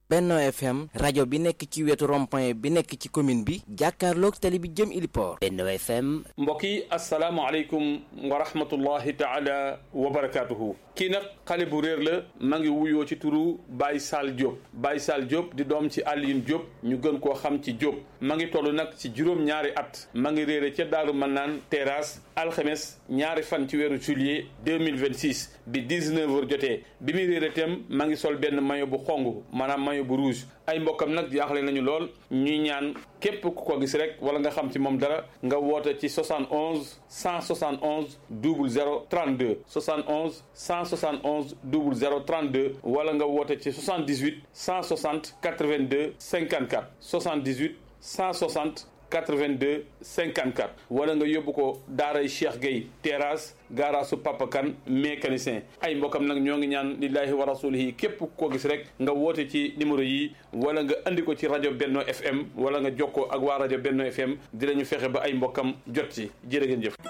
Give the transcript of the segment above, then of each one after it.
Benno FM rajo bi nekk ci wetu rond-point bi nekk ci commune bi jàkkaarloog tali bi jëm Iliport Benno FM mbokk yi asalaamaaleykum wa rahmatullahi taala wa barakaatuhu kii nag xale bu réer la ma ngi wuyoo ci turu Baye Sall Diop Baye Sall Diop di doom ci Alioune Diop ñu gën koo xam ci Diop ma ngi toll nag ci juróom-ñaari at ma ngi réere ca Daaru Mannaan terrasse alxames ñaari fan ci weeru juillet 2026 bi 19 heures jotee bi muy réere itam ma ngi sol benn maillot bu xong maanaam maillot bu rouge ay mbokkam nag jaaxle nañu lool ñuy ñaan képp ku ko gis rek wala nga xam ci moom dara nga woote ci 71 171 00 32 71 171 00 32 wala nga woote ci 78 160 82 54 78 160 82 54 wala nga yóbbu ko daaray Cheikh Gueye terrasse gaaraasu Papa Kane mécanicien ay mbokkam nag ñoo ngi ñaan lillahi wa rasulihi képp koo gis rek nga woote ci numéro yi wala nga andi ko ci rajo Benno FM wala nga jokkoo ak waa rajo Benno FM dinañu fexe ba ay mbokkam jot ci jërë ngeen jëf.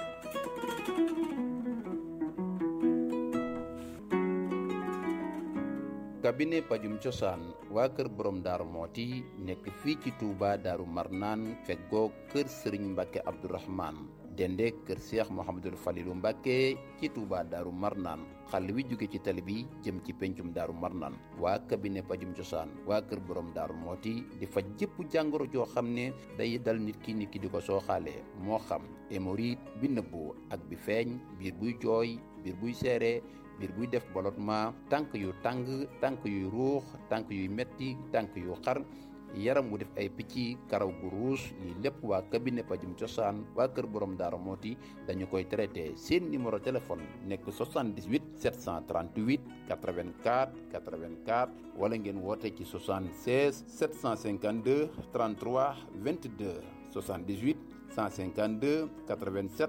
cabinet pajum cosaan waa kër borom daaru mooti nekk fii ci Touba daaru marnaan feggoo kër sëriñ mbàkke abdourahman dende kër seex mohamadul falilu mbàkke ci Touba daaru marnaan xàll wi jóge ci tali bi jëm ci pencum daaru marnaan waa cabinet pajum cosaan waa kër borom daaru mooti di faj jëpp jàngoro joo xam ne day dal nit ki nit ki di ko sooxaalee moo xam hémorroïde bi nëbbu ak bi feeñ biir buy jooy biir buy seere biir buy def ballottement tànk yu tàng tànk yuy ruux tànk yuy metti tànk yu xar yaram wu def ay picc karaw gu ruus lii lépp waa cabinet pajum cosaan waa kër borom daara mooti dañu koy traité seen numéro téléphone nekk 78 738 84 84 wala ngeen woote ci 76 752 33 22 78 152 87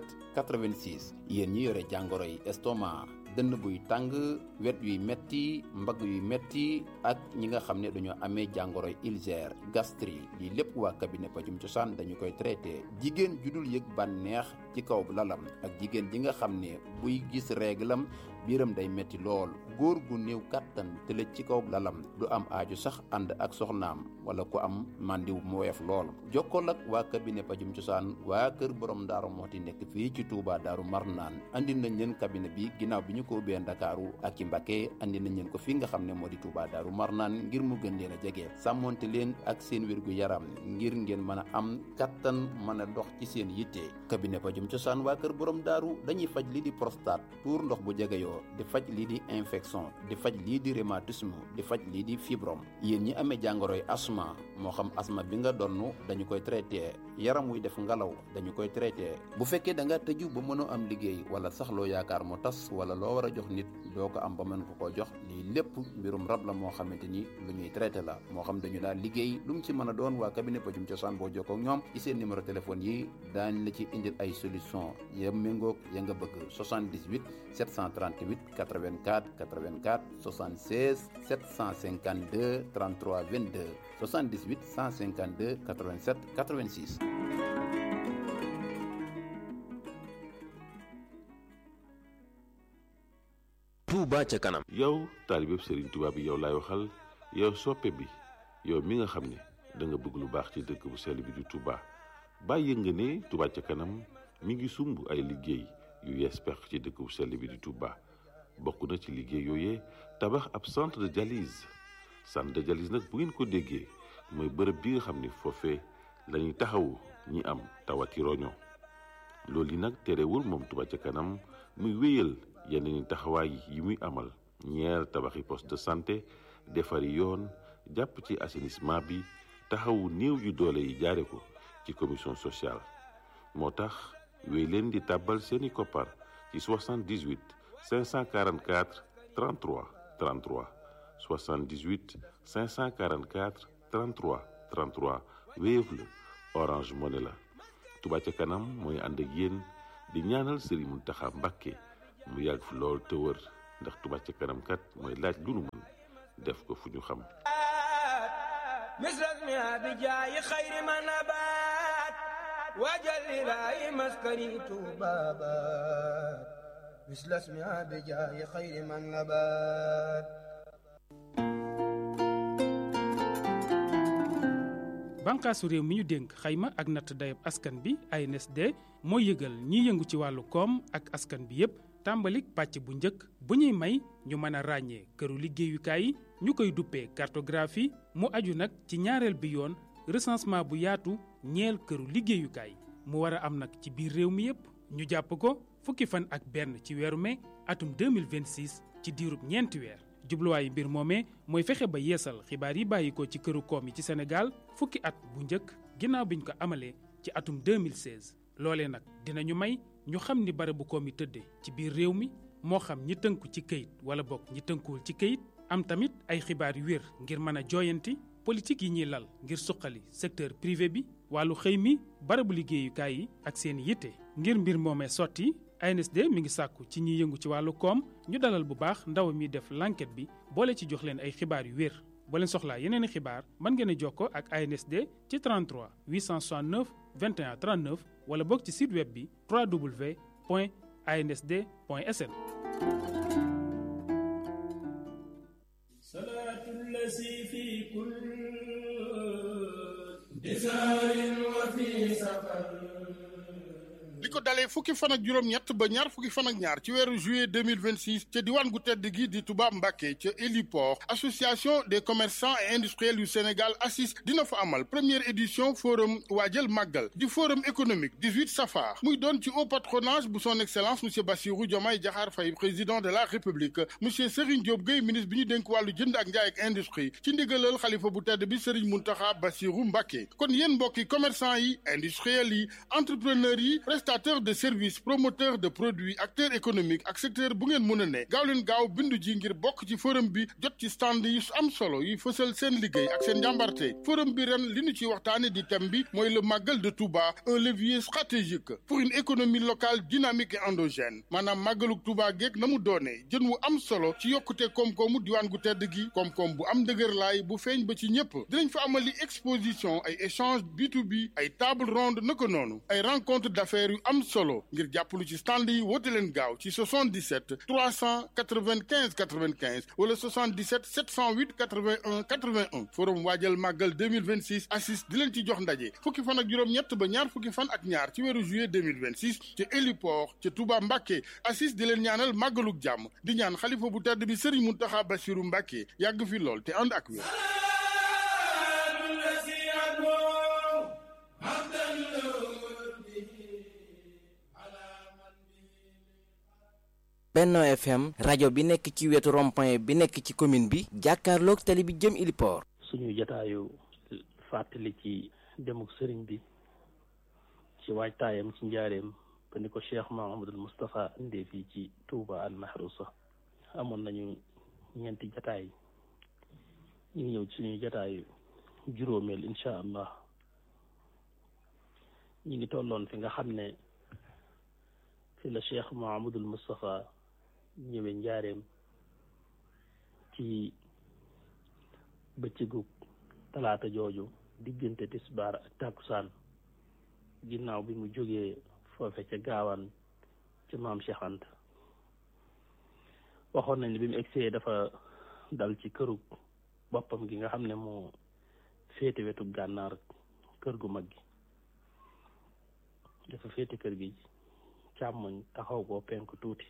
86 yéen ñi yore jàngoro yi estomac dënn buy tàng wet yuy metti mbagg yuy metti ak ñi nga xam ne dañoo amee jàngoro ulcère gastrique lii lépp waa cabinet pajum cosaan dañu koy traité jigéen judul yëg bànneex ci kaw lalam ak jigéen ji nga xam ne buy gis réglam biiram day metti lool góor gu néew kàttan tëlëj ci kaw lalam du am aaju sax ànd ak soxnaam wala ku am màndiw mu woyof lool jokkool ak waa cabinet pajum cosaan waa kër borom daaru mooti nekk fii ci Touba daaru marnaan andi nañ leen cabinet bi ginnaaw bi ñu ko ubbee ndakaaru ak ci Mbacké andi nañ leen ko fii nga xam ne moo di Touba daaru marnaan ngir mu gën leen a jege sàmmonte leen ak seen wérgu yaram ngir ngeen mën a am kattan mën a dox ci seen yitte cabinet pajum cosaan waa kër borom daaru dañuy faj lii di prostate tuur ndox bu jegeyoo di faj lii di infection di faj lii di rhumatisme di faj lii di fibrome yéen ñi amee jàngoroy asma moo xam asma bi nga donn dañu koy traité yaram wuy def ngalaw dañu koy traité bu fekkee da nga tëju ba mënoo am liggéey wala sax loo yaakaar mu tas wala loo war a jox nit doo ko am ba mën ko koo jox lii lépp mbirum rab la moo xamante ni lu ñuy traité la moo xam dañu daal liggéey lu mu ci mën a doon waa cabinet pajum cosaan boo jokkoo ak ñoom ci seen numéro téléphone yi daañ la ci indil ay solution ya méngoog ya nga bëgg 78 738 84 84 76 752 33 22 78 152 87 86 Touba ca kanam yow taalibeb Serigne Touba bi yow laay waxal yow soppe bi yow mi nga xam ne da nga bëgg lu baax ci dëkk bu sell bi di Touba bàyyi nga ne Touba ca kanam mi ngi sumb ay liggéey yu yees peq ci dëkk bu sell bi di Touba bokk na ci liggéey yooyee tabax ab centre de dialyse centre de dialyse nag bu ngeen ko déggee mooy bërëb bi nga xam ne foofee lañuy taxawu ñi am tawati roño loolu yi nag terewul moom Touba ca kanam muy wéyal yeneen taxawaay yi muy amal ñeer tabaxi poste de santé defari yoon jàpp ci assainissement bi taxawu néew yu doole yi jaare ko ci commission sociale moo tax wéy leen di tàbbal seeni koppar ci 78 544 33 33 78 544 33 33 Wave la Orange Money la Touba ca kanam mooy ànd ak yéen di ñaanal Serigne Mountakha Mbacké mu yàgg fi lool te wër ndax Touba ca kanam kat mooy laaj lu nu mën def ko fu ñu xam misras mi abi jaayi xayri ma nabaat waajal ilaahi maskani tuubaabaat misras mi abi jaayi xayri ma nabaat bànqaasu réew mi ñu dénk xayma ak natt dayab askan bi ANSD mooy yëgal ñiy yëngu ci wàllu koom ak askan bi yépp tàmbalik pàcc bu njëkk bu ñuy may ñu mën a ràññee këru liggéeyukaay yi ñu koy duppee cartographie mu aju nag ci ñaareel bi yoon recensement bu yaatu ñeel këru liggéeyukaay mu war a am nag ci biir réew mi yépp ñu jàpp ko fukki fan ak benn ci weeru mai atum 2026 ci diirub ñeenti weer jubluwaayu mbir moomee mooy fexe ba yeesal xibaar yi bàyyi ko ci këru koom yi ci Sénégal fukki at bu njëkk ginnaaw biñ ko amalee ci atum 2016 loolee nag dinañu may ñu xam ni barabu koom yi tëddee ci biir réew mi moo xam ñi tënku ci këyit wala bokk ñi tënkuwul ci këyit am tamit ay xibaar yu wér ngir mën a jooyanti politique yi ñuy lal ngir suqali secteur privé bi wàllu xëy mi barabu liggéeyukaay yi ak seen yitte ngir mbir moomee sotti ANSD mi ngi sàkku ci ñiy yëngu ci wàllu koom ñu dalal bu baax ndaw mi def l'enquête bi boole ci jox leen ay xibaar yu wér boo leen soxlaa yeneen i xibaar mën ngeen a jokkoo ak ANSD ci 33 869 21 39 wala boog ci site web bi www.ansd.sn. li ko dalee fukki fan ak juróom-ñett ba ñaar fukki fan ak ñaar ci weeru juillet 2026 ca diwaan gu tedd gi di Touba Mbacké ca héliport association des commerçants et industriels yu Sénégal ACIS dina fa amal première édition forum waajal màggal di forum économique 18 safar muy doon ci haut patronage bu son excellence monsieur Bassirou Diomaye Diakhar Faye président de la république monsieur Serigne Diop Gueye ministre bi ñu dénk wàllu jënd ak njaay ak industrie ci ndigalal xalifa bu tedd bi Serigne Mountakha Bassirou Mbacké kon yéen mbokki commerçant yi industriels yi entrepreneurs yi prestataire de services promoteur de produits acteur économique ak secteur bu ngeen mën a ne gaaw leen gaaw bindu ji ngir bokk ci forum bi jot ci stand yi am solo yi fësal seen liggéey ak seen njàmbarte forum bi ren li ñu ci waxtaane di thème bi mooy le màggal de Touba un levier stratégique pour une économie locale dynamique et endogène maanaam màggaluk Touba geeg na mu doonee jën wu am solo ci yokkute koom-koomu diwaan gu tedd gi koom-koom bu am dëgër laay bu feeñ ba ci ñëpp dinañ fa amali exposition ay échange B2B ay table ronde naka noonu ay rencontre d'affaires yu am solo ngir jàppalu ci stand yi woote leen gaaw ci 77 395 95 wala 77 708 81 81 forum waajal màggal 2026 assis di leen ci jox ndaje fukki fan ak juróom-ñett ba ñaar fukki fan ak ñaar ci weeru juillet 2026 ca héliport ca Touba Mbacké assis di leen ñaanal màggaluk jàmm di ñaan xalifa bu tedd bi Serigne Mountakha Bassirou Mbacké yàgg fi lool te ànd ak wér Benno FM rajo bi nekk ci wetu rond-point bi nekk ci commune bi jàkkaarloog tali bi jëm Iliport. suñu jotaayu fàttali ci demuk sëriñ bi ci waajtaayam ci njaareem ba ni ko Cheikh Mahamadul Moustapha indee fii ci Touba al Mahrousa amoon nañu ñeenti jataay ñu ngi ñëw ci suñu jataayu juróomeel incha allah ñu ngi tolloon fi nga xam ne fi la Cheikh Mahamadul Moustapha ñëwee njaareem ci bëccëgu talaata jooju diggante tisbaar ak takkusaan ginnaaw bi mu jógee foofe ca gaawaan ca maam Cheikh Anta waxoon nañ ne bi mu egsee dafa dal ci këru boppam gi nga xam ne moo féete wetu gànnaar kër gu mag gi dafa féete kër gi càmmoñ taxaw koo penk tuuti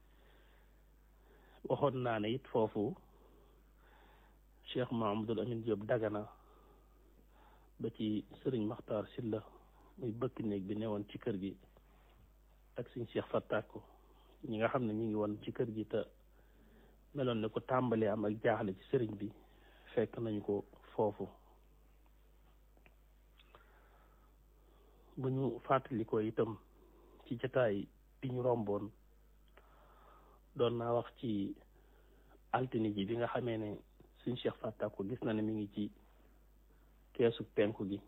waxoon naa ne it foofu Cheikh Mahamadul Amin Diop dagana ba ci sëriñ Maxtaar Silla muy bëkk néeg bi newoon ci kër gi ak suñ Cheikh Fattako ñi nga xam ne ñu ngi woon ci kër gi te meloon ne ko tàmbalee am ak jaaxle ci sëriñ bi fekk nañu ko foofu bu ñu fàttalikoo itam ci jataay bi ñu romboon doon naa wax ci altine ji bi nga xamee ne suñ Cheikh Fattako gis na ne mi ngi ci keesu penku gi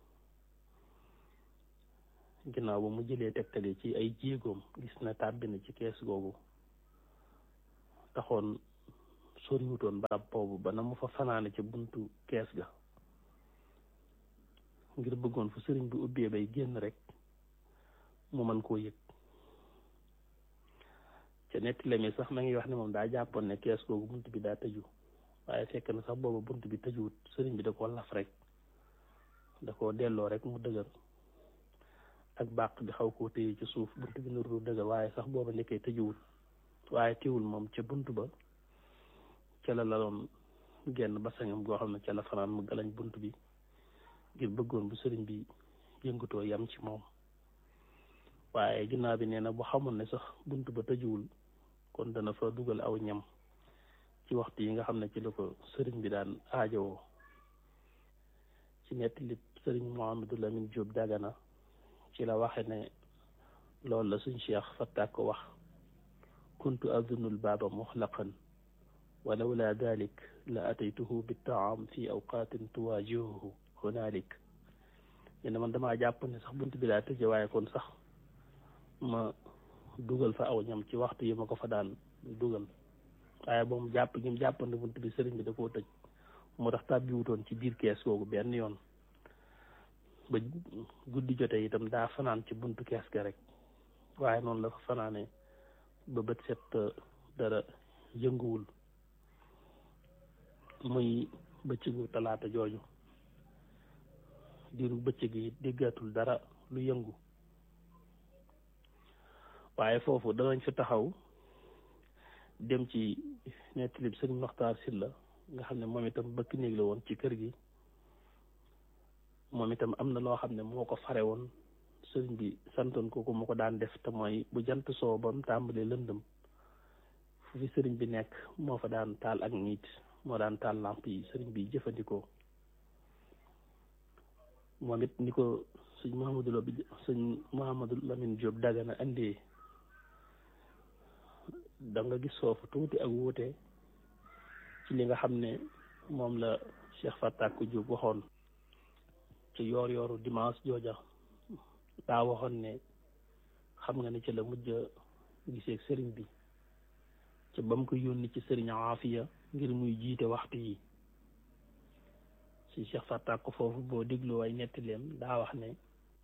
ginnaaw ba mu jëlee tegtale ci ay jéegoom gis na tàbbi na ci kees googu taxoon soriwutoon barab boobu ba na mu fa fanaane ca buntu kees ga ngir bëggoon fu sëriñ bi ubbee bay génn rek mu mën koo yëg ca netti lemi sax ma ngi wax ne moom daa jàppoon ne kees googu bunt bi daa tëju waaye fekk na sax booba bunt bi tëjuwut sëriñ bi da ko laf rek da koo delloo rek mu dëgër ak bàq bi xaw koo téye ci suuf bunt bi nuru dëgër waaye sax booba nekkee tëjuwul waaye teewul moom ca bunt ba ca la laloon genn basangam goo xam ne ca la fanaan mu galañ bunt bi ngir bëggoon bu sëriñ bi yëngatoo yam ci moom waaye ginnaaw bi nee na bu xamoon ne sax bunt ba tëjuwul kon dana fa dugal aw ñam ci waxtu yi nga xam ne ci la ko sëriñ bi daan aajowoo ci nettali sëriñ Mouhamadou Lamine Diop Dagana ci la waxe ne loolu la suñ cheikh fattaak ko wax kuntu azunul baaba muxlaqan walawla dalik la ataytuhu bittaam fi awqaatin tuwaajihuhu hunalik ne man damaa jàpp ne sax bunt bi daa tëje waaye kon sax ma dugal fa aw ñam ci waxtu yi ma ko fa daan dugal waaye moom jàpp gi mu jàpp ne bunt bi sëriñ bi da koo tëj moo tax tàbbi wutoon ci biir kees googu benn yoon ba guddi jote itam daa fanaan ci buntu kees ga rek waaye noonu la fa fanaane ba bët set dara yënguwul muy bëccëgu talaata jooju diiru bëccëg yi déggatul dara lu yëngu waaye foofu danañ fi taxaw dem ci nettalib sëriñ Maxtaar Silla nga xam ne moom itam bëkk néeg la woon ci kër gi moom itam am na loo xam ne moo ko fare woon sëriñ bi santoon ko ko mu ko daan def te mooy bu jant soo ba mu tàmbalee lëndëm fu fi sëriñ bi nekk moo fa daan taal ak niit moo daan taal làmp yi sëriñ bi jëfandikoo moom it ni ko sëñ Mouhamadou Lo bi sëñ Mouhamadou Lamine Diop Dagana indee da nga gis foofu tuuti ak wuute ci li nga xam ne moom la Cheikh Fatak Diop waxoon ci yoor yooru dimanche jooja daa waxoon ne xam nga ne ci la mujj gisee sëriñ bi ci ba mu ko yónni ci sëriñ Aafiya ngir muy jiite waxtu yi si Cheikh Fatak ko foofu boo déglu ay nettaleem daa wax ne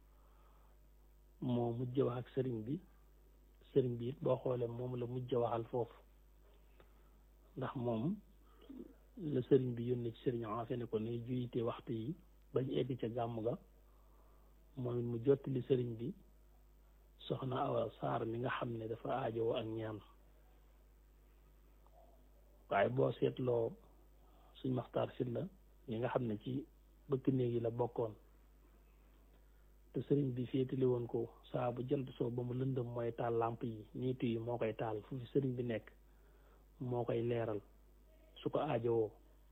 moo mujj wax ak sëriñ bi sëriñ bi it boo xoolee moom la mujj waxal foofu ndax moom la sëriñ bi yónnee ci sëriñ Aafiya ne ko ne jiite waxtu yi bañ egg ca gàmm ga moom it mu jottali sëriñ bi soxna Awa Saar mi nga xam ne dafa aajowoo ak ñaan waaye boo seetloo suñ maxtaar Sylla ñi nga xam ne ci bëkk néeg yi la bokkoon te sëriñ bi féetali woon ko saa bu jant soo ba mu lëndëm mooy taal làmp yi niitu yi moo koy taal fu fi sëriñ bi nekk moo koy leeral su ko aajowoo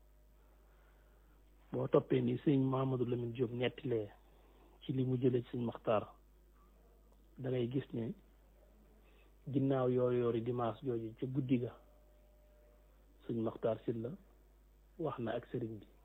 boo toppee ni sëñ Mahamadou Lamine Diop nettilee ci li mu jëlee ci sëñ Maxtaar da ngay gis ne ginnaaw yoor yoori dimanche jooju ca guddi ga sëñ Maxtaar Sylla wax na ak sëriñ bi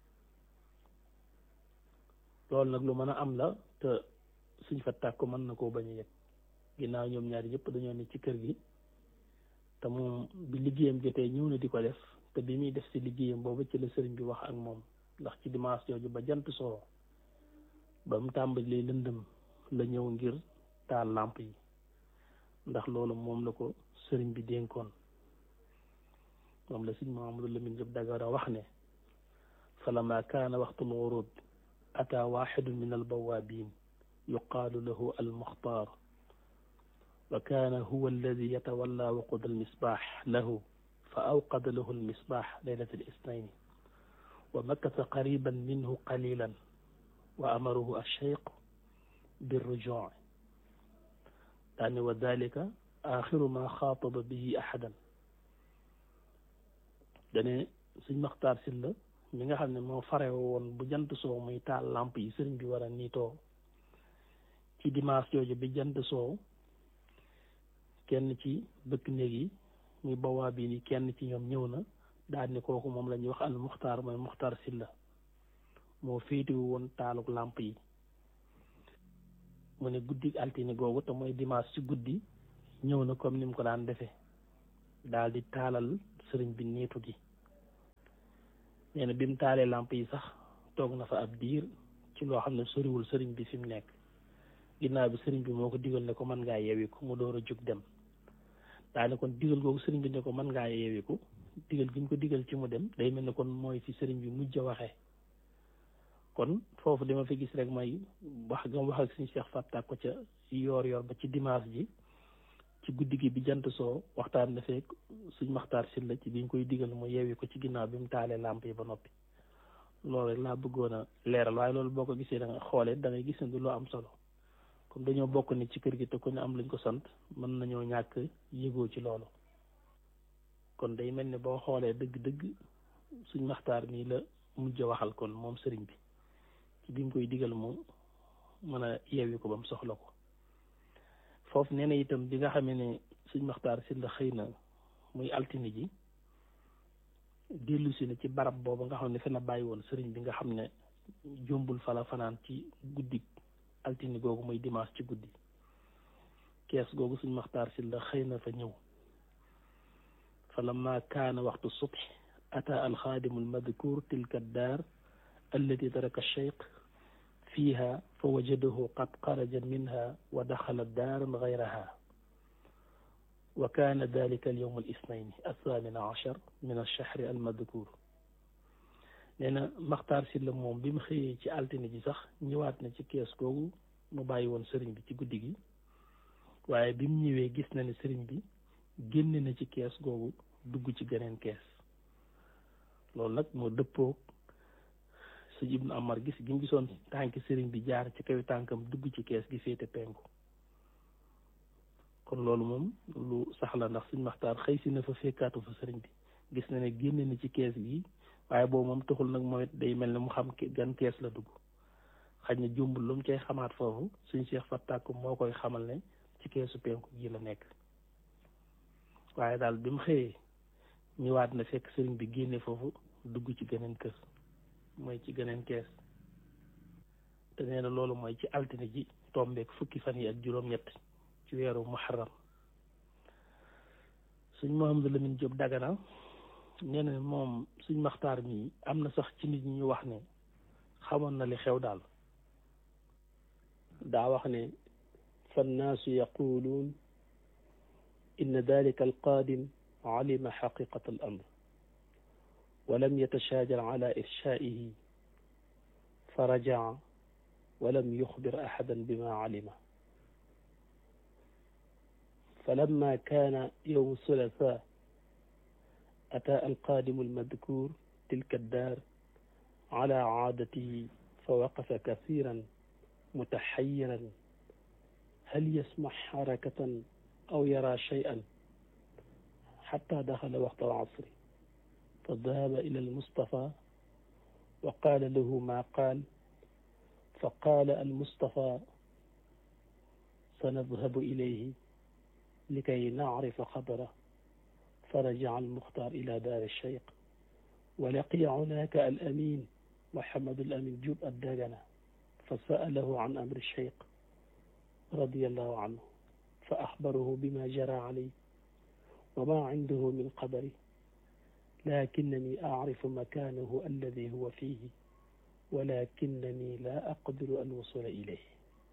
loolu nag lu mën a am la te suñ fa tàkk ko mën na koo bañ a yëg ginnaaw ñoom ñaari ñëpp dañoo ne ci kër gi te moom bi liggéeyam jotee ñëw na di ko def te bi muy def si liggéeyam boobu ci la sëriñ bi wax ak moom ndax ci dimanche jooju ba jant soo ba mu tàmbalee lëndëm la ñëw ngir taal làmp yi ndax loolu moom la ko sëriñ bi dénkoon moom la sëñ Mahamadou Lamine Diop Dagana wax ne falama kaana waxtul wurud ata waxidun min albawaabin yuqaalu lahu almuxtaar wa kaana huwa alladi yatawalla waqud almisbaax lahu fa awqada lahu almisbaax laylat alisnayn wa makasa qariban minhu qalilan wa amaruhu alcheyq birrujuu daane wa dalika axiru ma xaataba bihi ahadan dane suñ maxtaar Sylla mi nga xam ne moo fare woon bu jant soow muy taal làmp yi sëriñ bi war a niitoo ci dimanche jooju bi jant soow kenn ci bëkk néeg yi muy bawaa bi ni kenn ci ñoom ñëw na daal ni kooku moom la ñuy wax al muxtaar mooy muxtaar Sylla moo féetewu woon taaluk làmp yi mu ne guddi altine googu te mooy dimanche ci guddi ñëw na comme ni mu ko daan defee daal di taalal sëriñ bi niitu gi nee na bi mu taalee làmp yi sax toog na fa ab diir ci loo xam ne soriwul sëriñ bi fi mu nekk ginnaaw bi sëriñ bi moo ko digal ne ko mën ngaa yeewiku mu door a jóg dem daa ne kon digal googu sëriñ bi ne ko mën ngaa yeewiku digal gi ñu ko digal ci mu dem day mel ne kon mooy fi sëriñ bi mujj a waxee kon foofu li ma fi gis rek mooy wax nga wax ak suñu Cheikh Fatak ko ca yoor yoor ba ci dimanche ji ci guddi gi bi jant soo waxtaan dafee suñ maxtaar si la ci biñ koy digal mu yeewi ko ci ginnaaw bi mu taalee làmp yi ba noppi loolu rek laa bëggoon a leeral waaye loolu boo ko gisee da nga xoolee da ngay gis ne du loo am solo comme dañoo bokk ni ci kër gi te ku ne am luñ ko sant mën nañoo ñàkk yëgoo ci loolu kon day mel ni boo xoolee dëgg-dëgg suñ maxtaar mii la mujj a waxal kon moom sëriñ bi ci bi mu koy digal mu mën a yeewi ko ba mu soxla ko foofu nee na itam bi nga xamee ne suñ maxtaar si la xëy na muy altine ji dellu si na ci barab boobu nga xam ne fi la bàyyi woon sëriñ bi nga xam ne jombul fala fanaan ci guddi altine googu muy dimanche ci guddi kees googu suñ maxtaar si la xëy na fa ñëw fa lamma kaana waxtu subh ata alxaadimu almadkur tilka daar allati taraka alcheikh fiiha fa wajadahu qad xaraja minha wa daxala daaran gayraha wa kaana dalika alyowm alisnayn althamina achar min alchahri almadkur nee na maxtaar si la moom bi mu xëyee ci altine ji sax ñëwaat na ci kees googu mu bàyyi woon sëriñ bi ci guddi gi waaye bi mu ñëwee gis na ne sëriñ bi génne na ci kees googu dugg ci geneen kees loolu nag moo dëppoog sëñ Ibnu Amar gis gi mu gisoon tànki sëriñ bi jaar ci kaw tànkam dugg ci kees gi féete penku kon loolu moom lu sax la ndax suñ maxtaar xëy si na fa fekkaatu fa sëriñ bi gis na ne génne na ci kees gi waaye boobu moom taxul nag mooy day mel ne mu xam gan kees la dugg xaj na jumbul lu mu cay xamaat foofu suñ Cheikh Fatak moo koy xamal ne ci keesu penku gi la nekk waaye daal bi mu xëyee ñëwaat na fekk sëriñ bi génne foofu dugg ci geneen kër mooy ci geneen kees te nee na loolu mooy ci altine ji tombeek fukki fan yi ak juróom-ñett ci weeru muharram suñ Mouhamadou Lamine Diop Dagana nee na moom suñ maxtaar mi am na sax ci nit ñi ñu wax ne xamoon na li xew daal daa wax ne fannaasu yaquluun inna dalika alqaadim alima xaqiqata al amr ولم يتشاجر على إرشائه فرجع ولم يخبر أحدا بما علم فلما كان يوم الثلاثاء أتى القادم المذكور تلك الدار على عادته فوقف كثيرا متحيرا هل يسمع حركة أو يرى شيئا حتى دخل وقت العصر فذهب إلى المصطفى وقال له ما قال فقال المصطفى سنذهب إليه لكي نعرف خبره فرجع المختار إلى دار الشيخ ولقي هناك الأمين محمد الأمين جوب الداغنة فسأله عن أمر الشيخ رضي الله عنه فأخبره بما جرى عليه وما عنده من خبره لكنني أعرف مكانه الذي هو فيه ولكنني لا أقدر الوصول إليه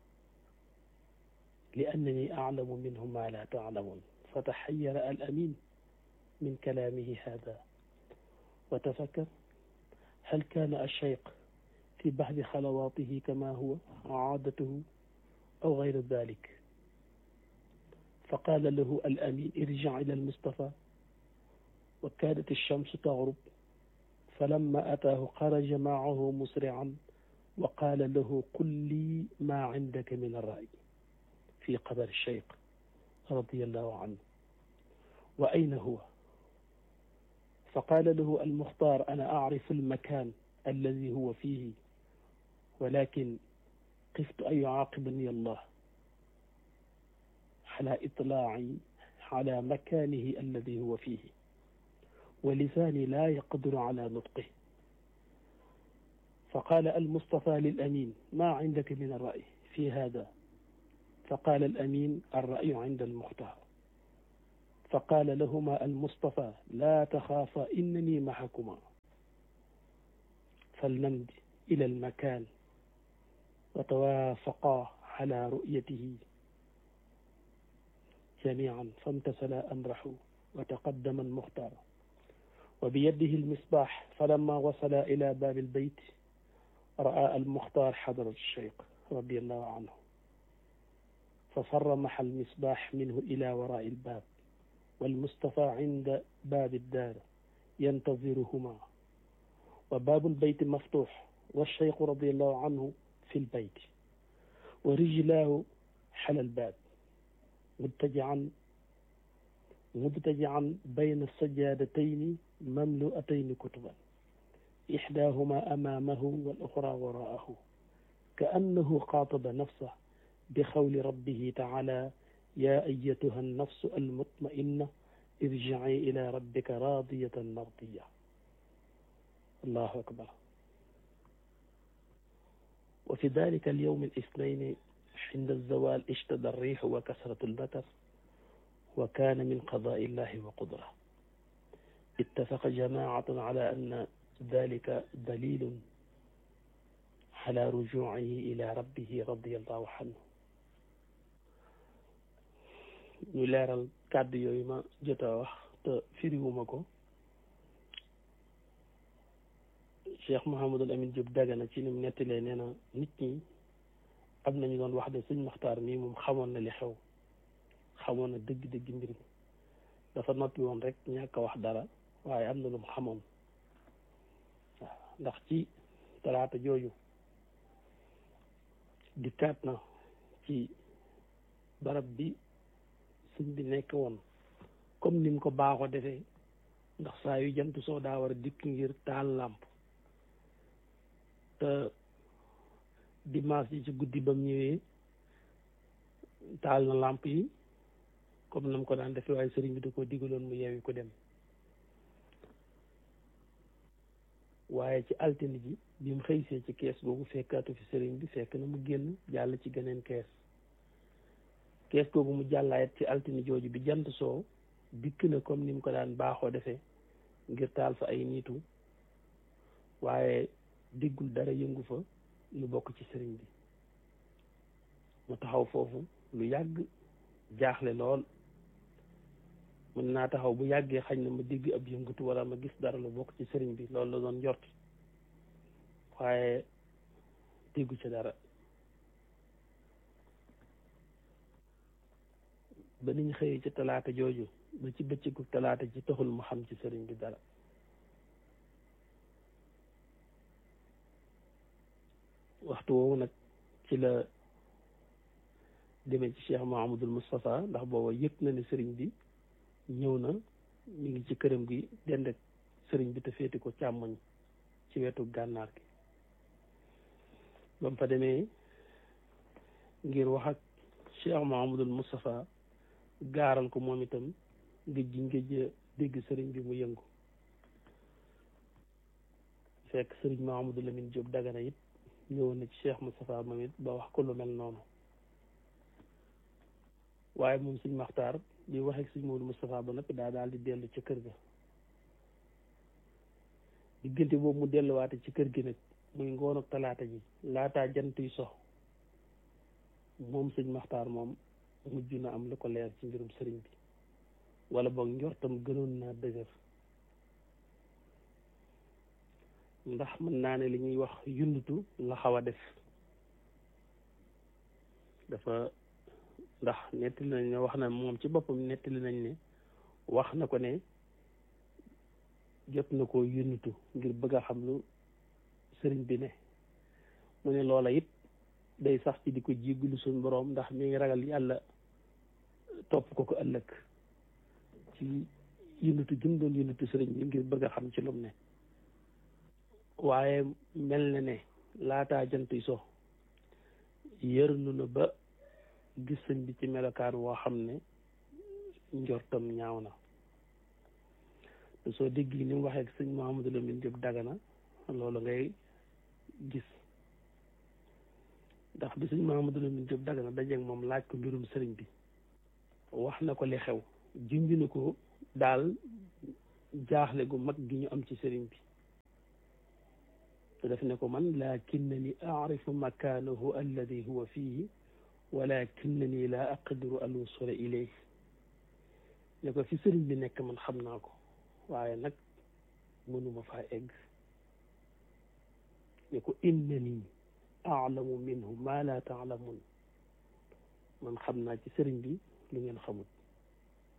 لأنني أعلم منه ما لا تعلمون فتحير الأمين من كلامه هذا وتفكر هل كان الشيخ في بعض خلواته كما هو عادته أو غير ذلك فقال له الأمين ارجع إلى المصطفى وكادت الشمس تغرب فلما أتاه خرج معه مسرعا وقال له قل لي ما عندك من الرأي في قبر الشيخ رضي الله عنه وأين هو فقال له المختار أنا أعرف المكان الذي هو فيه ولكن خفت أن يعاقبني الله على إطلاعي على مكانه الذي هو فيه ولساني لا يقدر على نطقه فقال المصطفى للأمين ما عندك من الرأي في هذا فقال الأمين الرأي عند المختار فقال لهما المصطفى لا تخافا إنني معكما فلنمد إلى المكان وتوافقا على رؤيته جميعا فامتثلا أمره وتقدم المختار وبيده المصباح فلما وصل إلى باب البيت رأى المختار حضرة الشيخ رضي الله عنه ففرمح المصباح منه إلى وراء الباب والمصطفى عند باب الدار ينتظرهما وباب البيت مفتوح والشيخ رضي الله عنه في البيت ورجلاه حل الباب متجعا مضطجعا بين السجادتين مملوءتين كتبا إحداهما أمامه والأخرى وراءه كأنه خاطب نفسه بقول ربه تعالى يا أيتها النفس المطمئنة ارجعي إلى ربك راضية مرضية الله أكبر وفي ذلك اليوم الاثنين عند الزوال اشتد الريح وكثرة المطر وكان من قضاء الله وقدره اتفق جماعة على أن ذلك دليل على رجوعه إلى ربه رضي الله عنه ñu leeral kàddu yooyu ma jot a wax te firiwuma ko Cheikh Mouhamadul Amin Diop Dagana ci ni mu nettalee nee na nit ñi am nañu doon wax de sëñ Maxtaar mii moom xamoon na li xew xamoon na dëgg-dëgg mbir mi dafa noppi woon rek ñàkk a wax dara waaye am na lu mu xamoon waaw ndax ci talaata jooju dikkaat na ci barab bi sëñ bi nekk woon comme ni mu ko baaxoo defee ndax saa yu jant soo daa war a dikk ngir taal làmp te dimanche yi ci guddi ba mu ñëwee taal na làmp yi comme na mu ko daan defee waaye sëriñ bi da ko digaloon mu yeewi ko dem waaye ci altine ji bi mu xëysee ci kees googu fekkaatu fi sëriñ bi fekk na mu génn jàll ci geneen kees kees googu mu jàllaayat ci altine jooju bi jant soo dikk na comme ni mu ko daan baaxoo defee ngir taal fa ay niitu waaye diggul dara yëngu fa lu bokk ci sëriñ bi mu taxaw foofu lu yàgg jaaxle lool mën naa taxaw bu yàggee xañ na ma digg ab yëngatu wala ma gis dara lu bokk ci sëriñ bi loolu la doon njort waaye déggu ca dara ba niñ xëyee ci talaata jooju ba ci bëccëgu talaata ci taxul mu xam ci sëriñ bi dara waxtu woowu nag ci la demee ci Cheikh Mahamadul Moustapha ndax booba yëg na ne sëriñ bi ñëw na mi ngi ci këram gi dend ak sëriñ bi te féeti ko càmmoñ ci wetu gànnaar gi ba mu fa demee ngir wax ak Cheikh Mahamadul Moustapha gaaral ko moom itam ngëj gi ngëj dégg sëriñ bi mu yëngu fekk sëriñ Mahamadou Lamine Diop Dagana it ñëwoon na ci Cheikh Moustapha moom it ba wax ko lu mel noonu waaye moom suñ maxtaar bi waxee suñ Maodo Moustapha ba noppi daa daal di dellu ca kër ga diggante boobu mu delluwaate ci kër gi nag muy ngoon ak talaata ji laataa jant yi sox moom suñ maxtaar moom mujj na am lu ko leer ci mbirum sëriñ bi wala boog njortam gënoon naa dëgër ndax mën naa ne li ñuy wax yundutu la xaw a def dafa ndax nettali nañ ne wax na moom ci boppam nettali nañ ne wax na ko ne jot na ko yundutu ngir bëgg a xam lu sëriñ bi ne mu ne loola it day sax ci di ko jéggalu suñ boroom ndax mi ngi ragal yàlla topp ko ko ëllëg ci yundutu jëm doon yundutu sëriñ bi ngir bëgg a xam ci lum ne waaye mel na ne laataa jant yi so yërnu na ba gis sëñ bi ci melokaan woo xam ne njortam ñaaw na te soo dégg ni mu waxee ak sëñ Mouhamadou Lamine Diop Dagana loolu ngay gis ndax bi sëñ Mouhamadou Lamine Diop Dagana dajeeg moom laaj ko mbirum sëriñ bi wax na ko li xew junj na ko daal jaaxle gu mag gi ñu am ci sëriñ bi te def ne ko man lakinnani arifu makaanahu alladi huwa fihi walakinnani la aqdiru an wusula ilayh ne ko fi sëriñ bi nekk man xam naa ko waaye nag mënuma faa egg ne ko innani aalamu minhu ma la taalamun man xam naa ci sëriñ bi lu ngeen xamut